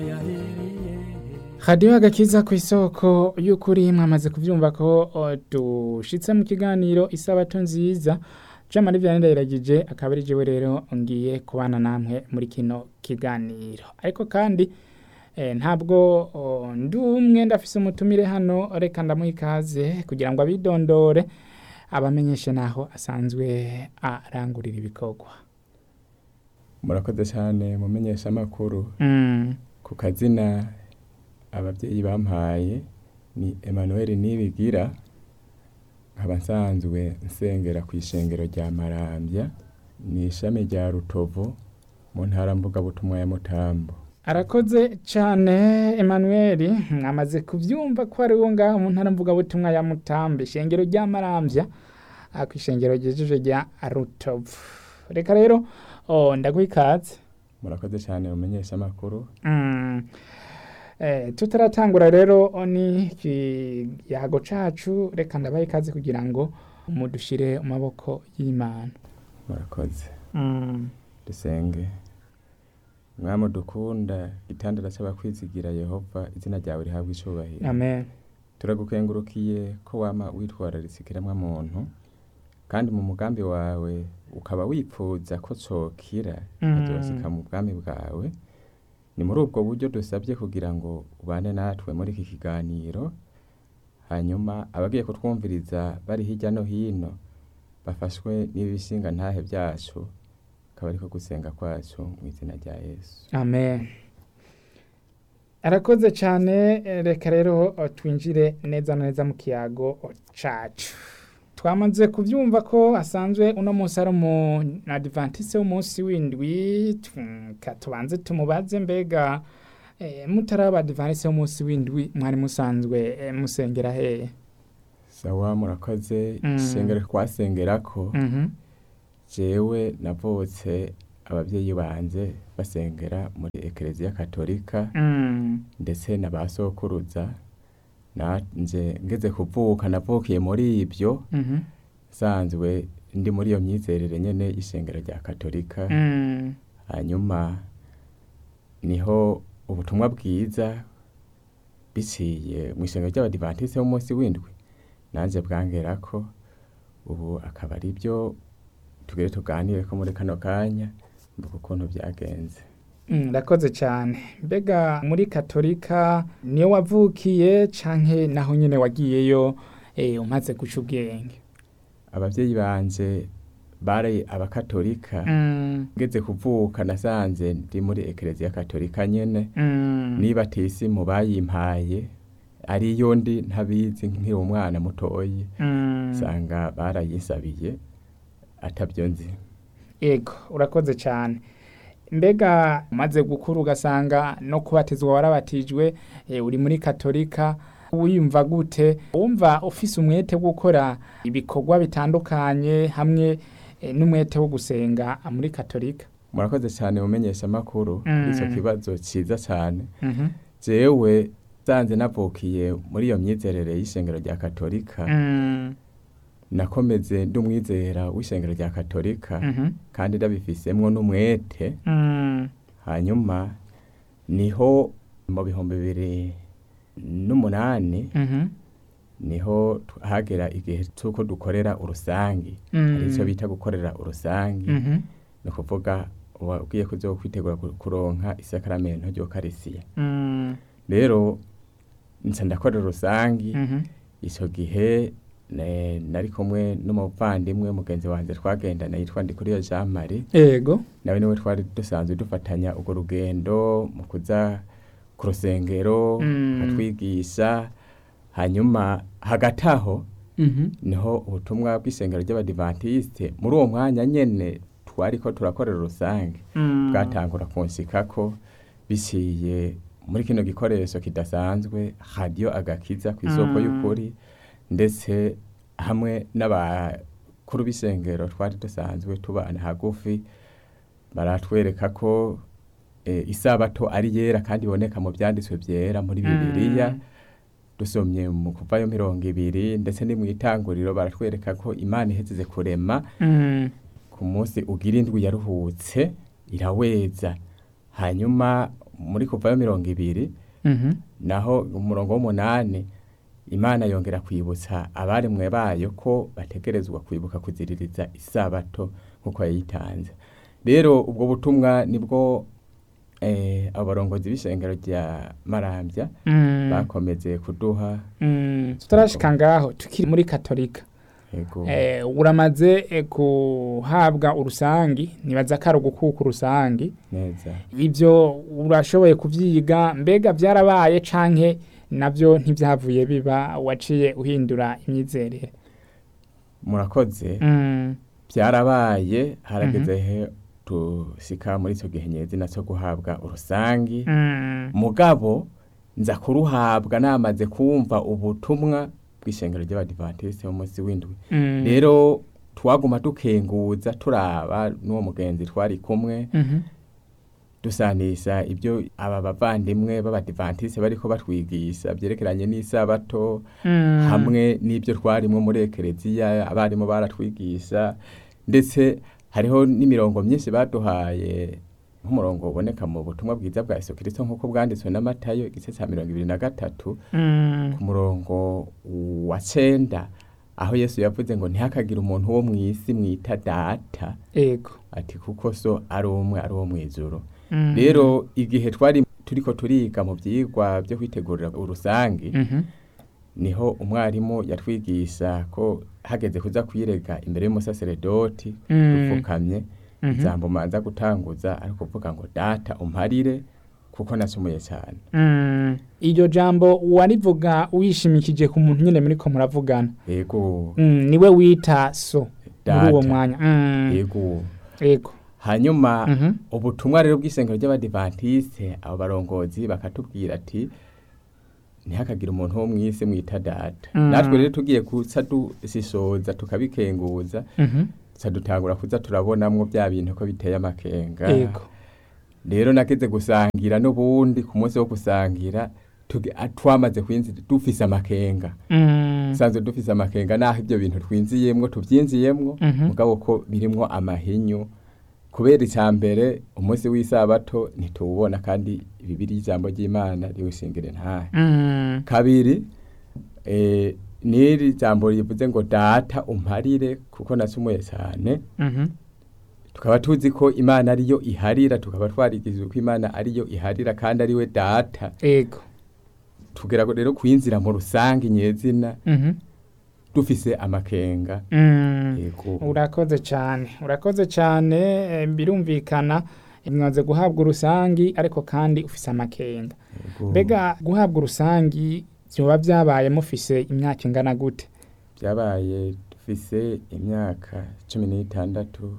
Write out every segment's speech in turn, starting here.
radiyo agakiza ku isoko y'ukuri mwamaze kubyumva ko o, dushitse mu kiganiro isabato nziza jean marie vianney ndayiragije akaba ari jewe rero ngiye kubana namwe muri kino kiganiro ariko kandi eh, ntabwo o, ndi umwe ndafise umutumire hano reka ndamuha ikaze kugira ngo abidondore abamenyeshe naho asanzwe arangurira ibikorwa murakoze cyane mumenyesha amakuru mm. ku kazina ababyeyi bampaye ni Emmanuel Nibigira nkaba nsanzwe nsengera ku ishengero rya Marambya ni ishami rya Rutovu mu ntara mvugabutumwa ya Mutambo arakoze cyane Emmanuel mwamaze kubyumva ko ari wo ngaho mu ntara mvugabutumwa ya Mutambi ishengero rya Marambya ah, ku ishengero ryejeje rya Rutovu reka rero oh, ndaguha ikaze murakoze cyane mumenyesha amakuru Mm. Eh, tutaratangura rero ni ikiyago cacu reka ndabaha ikaze kugira ngo mudushire mu maboko y'Imana murakoze mm. dusenge mwami dukunda itandara cy'abakwizigira Yehova izina ryawe rihabwa icubahiro amen turagukengurukiye ko wama witwararitse ikiremwa muntu kandi mu mugambi wawe ukaba wipfuza ko cokira Mm. kikazosika mu bwami bwawe ni muri ubwo buryo dusabye kugira ngo ubane natwe muri iki kiganiro hanyuma abagiye kutwumviriza bari hirya no hino bafashwe n'ibishinga ntahe byacu akaba ariko gusenga kwacu mu izina rya yesu amen arakoze cyane eh, reka rero eh, twinjire neza na neza mu kiyago eh, cacu twamaze kubyumva ko asanzwe uno munsi ari umu adventiste w'umunsi w'indwi tu- ka tubanze tumubaze mbega eh, mutaraba adventiste w'umunsi w'indwi mwari musanzwe eh, musengera hehe sawa murakoze Mm. isengero twasengerako Mhm. jewe navutse ababyeyi banje basengera muri ekereziya katolika Mm. ndetse na ba sokuruza nanje ngeze kuvuka navukiye muri ibyo Mhm. sanzwe ndi muri iyo myizerere nyene y'ishengero rya katolika Mm. hanyuma niho ubutumwa bwiza biciye mu ishengero ry'abadivantiste b'umunsi w'indwi nanje bwangerako ubu akaba ari byo tugere tuganire ko muri kano kanya mvuga ukuntu byagenze Mm, Ndakoze cyane mbega muri katolika niyo wavukiye canke naho nyene wagiyeyo eh, umaze guca ubwenge ababyeyi banje bari abakatolika Mm, ngeze kuvuka nasanze ndi muri ekereziya katolika nyene mm, niba tisimu bayimpaye ariyo ndi ntabizi nkiri umwana mutoyi mm. usanga barayisabiye atabyo nzi Ego urakoze cyane mbega umaze gukura ugasanga no kubatizwa warabatijwe eh, uri muri katolika wiyumva gute wumva ufise umwete wo gukora ibikorwa bitandukanye hamwe eh, n'umwete wo gusenga muri katolika murakoze cyane mumenyesha amakuru Mm. icyo kibazo cyiza cyane Mhm. jewe sanze navukiye muri iyo myizerere y'ishengero rya katolika Mm, nakomeze ndi umwizera w'ishengero rya katolika mhm. kandi ndabifisemwo n'umwete Mm, hanyuma niho mu bihumbi bibiri n'umunani mhm. niho tu- hagera igihe cy'uko dukorera urusangi Mm. hari icyo bita gukorera urusangi Mhm. ni ukuvuga ugiye kuzo kwitegura ku- kuronka isakaramento ry'ukarisiya Mm, rero nca ndakorera urusangi mhm. icyo gihe ne- nari kumwe n'umuvandimwe mugenzi wanjye twagendana yitwa Ndikuriyo Jean Marie Ego. nawe niwe twari dusanzwe dufatanya urwo rugendo mu kuza ku rusengero Mm. akatwigisha hanyuma hagati aho Mhm. niho ubutumwa bw'isengero ry'abadivantisite muri uwo mwanya nyene twariko turakorera urusange Mm. bwatangura kunshikako biciye muri kino gikoresho kidasanzwe radiyo agakiza ku isoko Mm. y'ukuri ndetse hamwe n'abakuru b'isengero twari dusanzwe tubana hagufi baratwereka ko eh, isabato ari yera kandi iboneka mu byanditswe byera muri bibiliya Mm. dusomye mu kuvayo mirongo ibiri ndetse ni mu itanguriro baratwereka ko imana ihezeze kurema Mm. ku munsi ugira indwi yaruhutse iraweza hanyuma muri kuvayo mirongo ibiri Mhm. naho umurongo w'umunani imana yongera kwibutsa abaremwe bayo ko bategerezwa kwibuka kuziririza isabato nk'uko yayitanze rero ubwo butumwa nibwo eh, abarongozi b'ishengero rya marambya Mm. bakomeze kuduha Mm. tutarashika ngaho tukiri muri katolika yego eh, uramaze eh, kuhabwa urusangi nibaza ko ari ugukuka urusangi neza ibyo urashoboye kubyiga mbega byarabaye canke nabyo ntibyavuye biba waciye uhindura imyizerere murakoze Mm. byarabaye harageze he dushika muri icyo gihe nyezina cyo guhabwa urusangi Mm. mugabo nza kuruhabwa namaze kumva ubutumwa bw'ishengero ry'abadivantisite b'umunsi w'indwi Mm. rero twaguma dukenguza turaba n'uwo mugenzi twari kumwe Mhm. dusanisha ibyo aba bavandimwe b'abadivantisite bariko batwigisha byerekeranye n'isabato Mm. hamwe n'ibyo twarimo muri ekereziya abarimu baratwigisha ndetse hariho n'imirongo myinshi baduhaye nk'umurongo uboneka mu butumwa bwiza bwa Yesu Kristo nk'uko bwanditswe na Matayo igice cya mirongo ibiri na gatatu Mm. ku murongo wa cenda aho Yesu yavuze ngo ntihakagire umuntu wo mu isi mwita data ego ati kuko so ari umwe ari uwo mu ijuru Mm. rero igihe twari turiko turiga mu byigwa byo kwitegurira urusangi Mhm. niho umwarimu yatwigisha ko hageze kuza kwirega imbere y'umusaseredoti Mm. dupfukamye Mhm. ijambo manza gutanguza ari kuvuga ngo data umparire kuko nasumuye cyane Mm. iryo jambo warivuga wishimikije ku muntu nyine muri ko muravugana yego Mm, niwe wita so muri Data. uwo mwanya Mm. yego ego hanyuma Mhm. ubutumwa rero bw'isengero ry'abadivantisite abo barongozi bakatubwira ati ntihakagire umuntu wo mu isi mwita data Mm. natwe rero tugiye kuza dushishoza tukabikenguza Mhm. tuca dutangura kuza turabonamwo bya bintu ko biteye amakenga ego rero nageze gusangira n'ubundi ku munsi wo gusangira tuge- a- twamaze kwinjira dufise amakenga Mm. sanzwe dufise amakenga naho ibyo bintu twinziyemwo tuvyinziyemwo Mhm. mugabo ko birimwo amahinyu kubera icya mbere umunsi w'isabato ntituwubona kandi bibiri ijambo ry'imana riwushingire ntahe Mm. kabiri eh, n'iri jambo rivuze ngo data umparire kuko nasumuye cyane Mhm. tukaba tuzi ko imana ariyo iharira tukaba twarigishijwe ko imana ariyo iharira kandi ariwe data ego tugera rero kwinzira mu rusange nyezina Mhm. dufise amakenga Mm. yego urakoze cyane urakoze cyane eh, birumvikana mwaze guhabwa urusangi ariko kandi ufise amakenga yego. mbega guhabwa urusangi byoba byabaye mufise imyaka ingana gute byabaye dufise imyaka cumi n'itandatu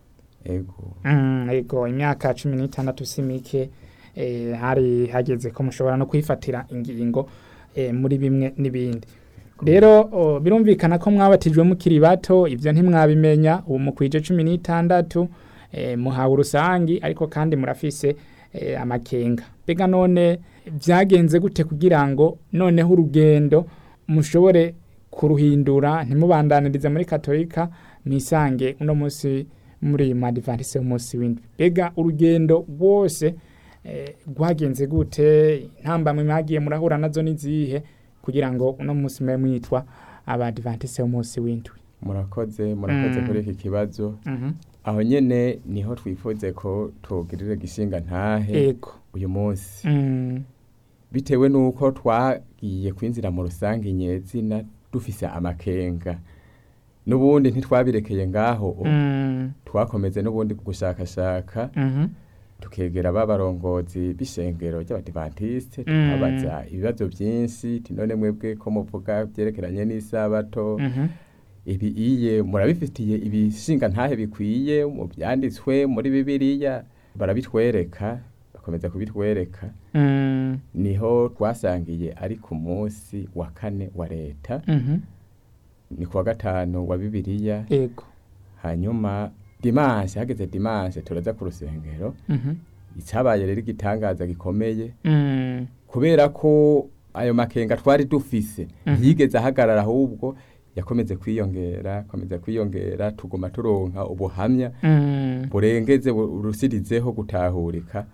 ego Mm, ego imyaka cumi n'itandatu si mike eh, hari hageze ko mushobora no kwifatira ingingo eh, muri bimwe n'ibindi rero o, birumvikana ko mwabatijwe mukiri bato ibyo ntimwabimenya ubu mukwije cumi n'itandatu eh, muhawe urusangi ariko kandi murafise eh, amakenga mbega none byagenze gute kugira ngo noneho urugendo mushobore kuruhindura ntimubandanirize muri katolika mwisange uno munsi muri madivantise umunsi w'indwi mbega urugendo rwose eh, rwagenze gute intambamwe mwagiye murahura nazo n'izihe kugira ngo uno munsi mube mwitwa abadivantise umunsi w'indwi murakoze murakoze Mm. kuri iki kibazo Mhm. aho nyene niho twifuze ko tugirira gishinga ntahe ego uyu munsi Mm, bitewe n'uko twagiye kwinjira mu rusange nyezina dufise amakenga n'ubundi ntitwabirekeye ngaho mm, twakomeze n'ubundi gushakashaka mhm, tukegera babarongozi b'ishengero ry'abadivantisite Mm. tukabaza ibibazo byinshi ti none mwebwe ko muvuga byerekeranye n'isabato mhm, ibi iye murabifitiye ibishinga ntahe bikwiye mu byanditswe muri bibiliya barabitwereka bakomeza kubitwereka mm, niho twasangiye ari ku munsi wa kane wa leta mhm, ni ku wa gatanu wa bibiliya ego hanyuma dimanche hageze dimanche turaza ku rusengero mhm, icyabaye rero igitangaza gikomeye mm, kubera ko ayo makenga twari dufise Mhm. ntiyigeze ahagarara ahubwo yakomeze kwiyongera akomeza kwiyongera tuguma turonka ubuhamya mm, burengeze bu- burusirizeho gutahurika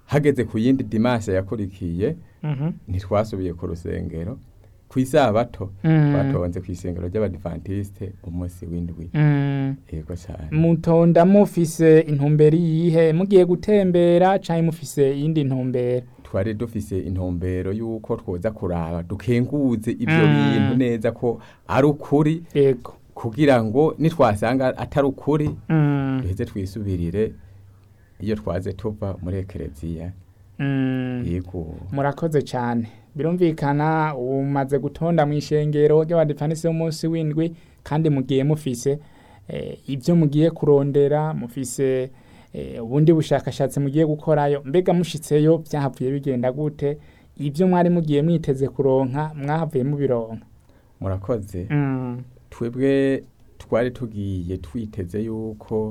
hageze ku yindi dimanche yakurikiye Mhm. ntitwasubiye ku rusengero ku isabato Mm. twatonze ku isengero ry'abadivantiste umunsi w'indwi Mm. yego cyane mutonda mufise intumbero yihe mugiye gutembera canke mufise iyindi ntumbero twari dufise intumbero y'uko twoza kuraba dukenguze ibyo Mm. bintu neza ko ari ukuri yego kugira ngo nitwasanga atari ukuri Mm. duheze twisubirire iyo twaze tuva muri ekereziya Mm. yego murakoze cyane birumvikana umaze gutonda mu ishengero ry'abadifanisi b'umunsi w'indwi kandi mugiye mufise eh, ibyo mugiye kurondera mufise eh, ubundi bushakashatsi mugiye gukorayo mbega mushitseyo byahavuye bigenda gute ibyo mwari mugiye mwiteze kuronka mwahavuye mubironka murakoze mm. twebwe twari tugiye twiteze yuko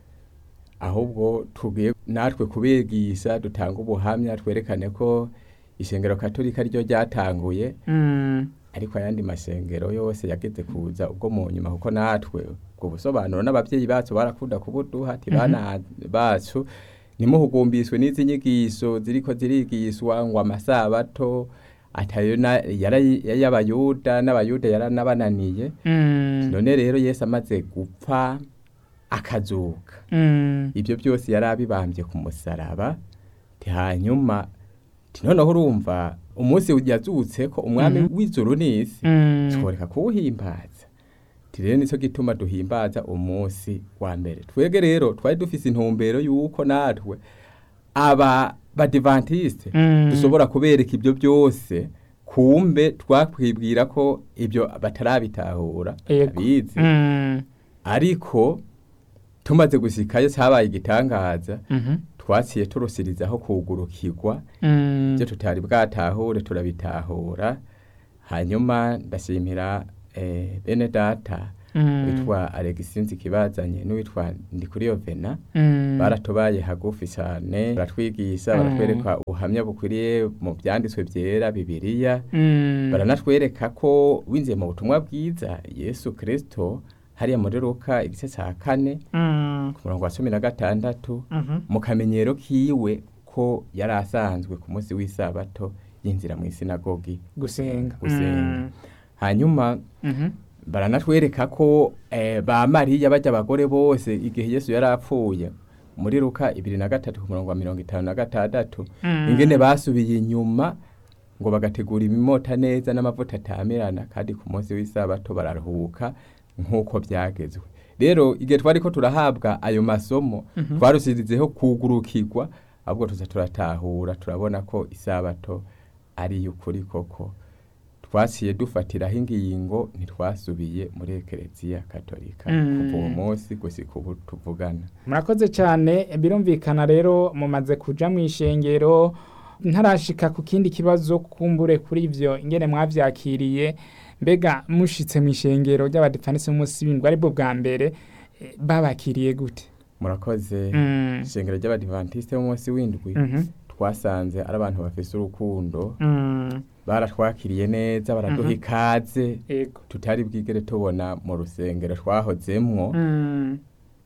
ahubwo tugiye natwe kubigisha dutanga ubuhamya twerekane ko ishengero katolika ryo ryatanguye Mm. ariko ayandi masengero yose yageze kuza ubwo mu nyuma kuko natwe ubwo busobanuro n'ababyeyi bacu barakunda kubuduha ati bana bacu ntimuhugumbiswe n'izi nyigisho ziriko zirigishwa ngo amasabato atayo na- yara- y'abayuda n'abayuda yaranabananiye Mm. none rero yesu amaze gupfa akazuka Mm. ibyo byose yari abibambye ku musaraba ti hanyuma ti noneho urumva umunsi yazutse ko umwami Mhm. w'ijuru n'isi Mm. tworeka kuwuhimbaza ti rero nicyo gituma duhimbaza umunsi wa mbere twebwe rero twari dufise intumbero y'uko natwe aba badivantiste Mm. dushobora kubereka ibyo byose kumbe twakwibwira ko ibyo batarabitahura Yego. abizi Mm. ariko tumaze gushikayo cyabaye igitangaza Mhm. twaciye turusirizaho kugurukirwa Mm. ibyo tutari bwatahure turabitahura hanyuma ndashimira eh, bene data Mm. witwa Alexis Kibazanye n'uwitwa Ndikuriyo Vena Mm. baratubaye hagufi cyane baratwigisha Mm. baratwereka ubuhamya bukwiriye mu byanditswe byera bibiliya Mm. baranatwereka ko winjiye mu butumwa bwiza yesu kirisito hariya muri ruka igice cya kane Mm. ku murongo wa cumi na gatandatu Mhm. mu kamenyero kiwe ko yari asanzwe ku munsi w'isabato yinjira mu isinagogi gusenga gusenga Mm. hanyuma Mhm. baranatwereka ko eh, ba mariya bajya abagore bose igihe yesu yari apfuye muri ruka ibiri na gatatu ku murongo wa mirongo itanu na gatandatu Mm. ingene basubiye inyuma ngo bagategura imimota neza n'amavuta atamirana kandi ku munsi w'isabato bararuhuka nk'uko byagezwe rero igihe twari ko turahabwa ayo masomo Mhm. twarusirizeho kugurukirwa ahubwo tuza turatahura turabona ko isabato ari iy'ukuri koko twaciye dufatiraho ingingo ntitwasubiye muri ekereziya katolika Mm. kuva uwo munsi gushika ubu tuvugana murakoze cyane birumvikana rero mumaze kuja mu ishengero ntarashika ku kindi kibazo kumbure kuri ivyo ingene mwavyakiriye mbega mushitse mu ishengero ry'abadifanisi b'umunsi w'indwi aribwo bwa mbere eh, babakiriye gute murakoze Mm. ishengero ry'abadivantisite b'umunsi w'indwi Mhm. twasanze ari abantu bafise urukundo Mm. baratwakiriye neza baraduha Mhm. ikaze Ego. tutari bwigere tubona mu rusengero twahozemwo Mm.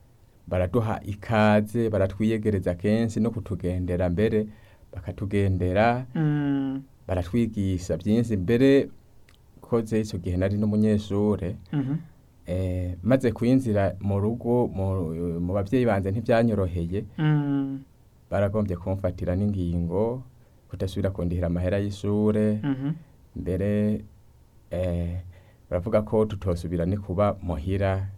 baraduha ikaze baratwiyegereza kenshi no kutugendera mbere bakatugendera Mm. baratwigisha byinshi mbere koze icyo gihe nari n'umunyeshure Mhm. eh, maze kwinjira mu rugo mu, mu babyeyi banjye ntibyanyoroheye Mm. baragombye kumfatira n'ingingo kudasubira kundihira amahera y'ishure Mhm. mbere eh, baravuga ko tutosubira ni kuba muhira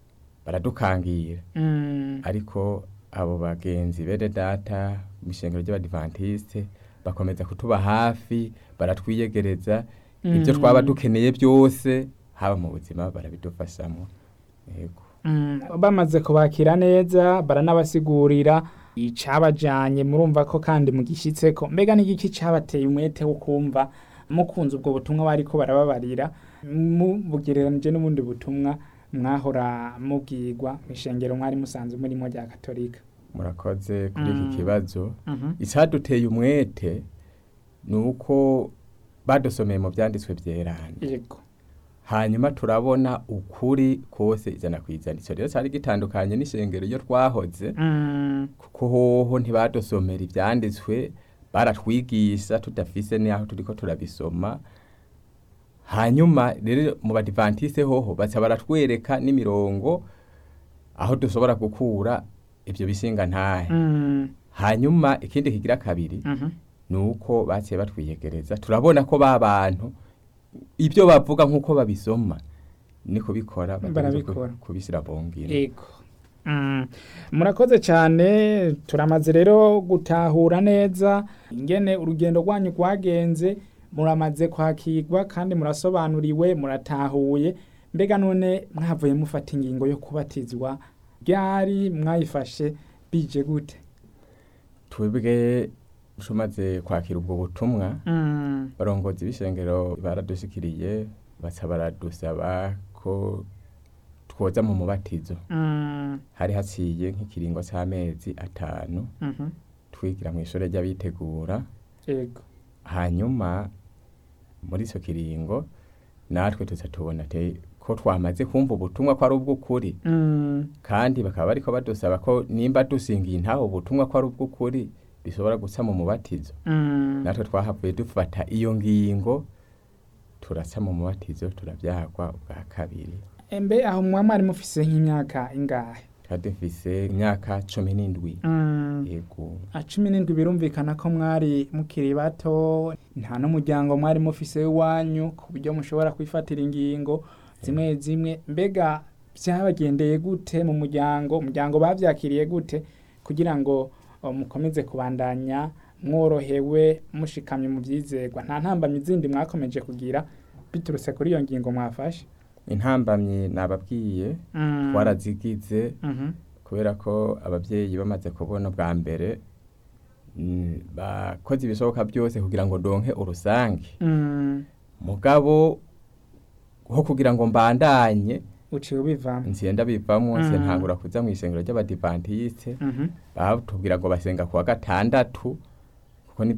baradukangira Mm. ariko abo bagenzi bene data mu ishengero ry'abadivantisite bakomeza kutuba hafi baratwiyegereza ibyo Mm. twaba dukeneye byose haba mu buzima barabidufashamo yego Mm, bamaze kubakira neza baranabasigurira icabajanye murumva ko kandi mugishitseko mbega n'igiki cabateye umwete wo kumva mukunze ubwo butumwa bariko barababarira mubugereranije n'ubundi butumwa mwahora mubwirwa mw'ishengero mwari musanzwe murimo rya katolika murakoze kuri iki Mm. kibazo Mhm. icaduteye umwete ni uko badusomeye mu byanditswe byerana yego hanyuma turabona ukuri kose ijana ku ijana icyo rero cyari gitandukanye n'ishengero iyo twahoze Mm. kuko hoho ntibadusomera ibyanditswe baratwigisha tudafise n'aho turiko turabisoma hanyuma rero mu badivantise hoho baca baratwereka n'imirongo aho dushobora gukura ibyo bishinga ntahe Mm. hanyuma ikindi kigira kabiri Mhm. ni uko baciye batwiyegereza turabona ko ba bantu ibyo bavuga nk'uko babisoma ni kubikora Barabikora. kubishyira bongera Ego. Mm. Murakoze cyane turamaze rero gutahura neza ingene urugendo rwanyu rwagenze muramaze kwakirwa kandi murasobanuriwe muratahuye mbega none mwavuye mufata ingingo yo kubatizwa ryari mwayifashe bije gute twebwe tumaze kwakira ubwo butumwa Mm. barongozi b'ishengero baradushikiriye baca baradusaba ko twoza mu mubatizo Mm. hari haciye nk'ikiringo c'amezi atanu Mhm. twigira mu ishure ry'abitegura Ego. hanyuma muri ico kiringo natwe tuza tubona te ko twamaze kumva ubutumwa ko ari ubw'ukuri Mm. kandi bakaba bariko badusaba ko nimba dusingiye intaho ubutumwa ko ari ubw'ukuri bishobora guca mu mubatizo Mm. natwe twahavuye dufata iyo ngingo turaca mu mubatizo turabyagwa ubwa kabiri Embe aho mwa mwari mufise nk'imyaka ingahe? twari dufise imyaka cumi n'indwi Mm. yego A cumi n'indwi birumvikana ko mwari mukiri bato nta n'umuryango mwari mufise w'iwanyu ku buryo mushobora kwifatira ingingo zimwe zimwe mbega byabagendeye gute mu muryango umuryango bavyakiriye gute kugira ngo o, mukomeze kubandanya mworohewe mushikamye mu vyizerwa nta ntambamyi zindi mwakomeje kugira biturutse kuri iyo ngingo mwafashe intambamyi nababwiye Mm. twarazigize Mhm. kubera ko ababyeyi bamaze kubona bwa mbere mm, bakoze ibishoboka byose kugira ngo donke urusange Mm. mugabo ho kugira ngo mbandanye uciye ubivamo nsiye bivamo Mm. ntangura kuza mu isengero ry'abadivantiste Mhm. batubwira ngo basenga kuwa gatandatu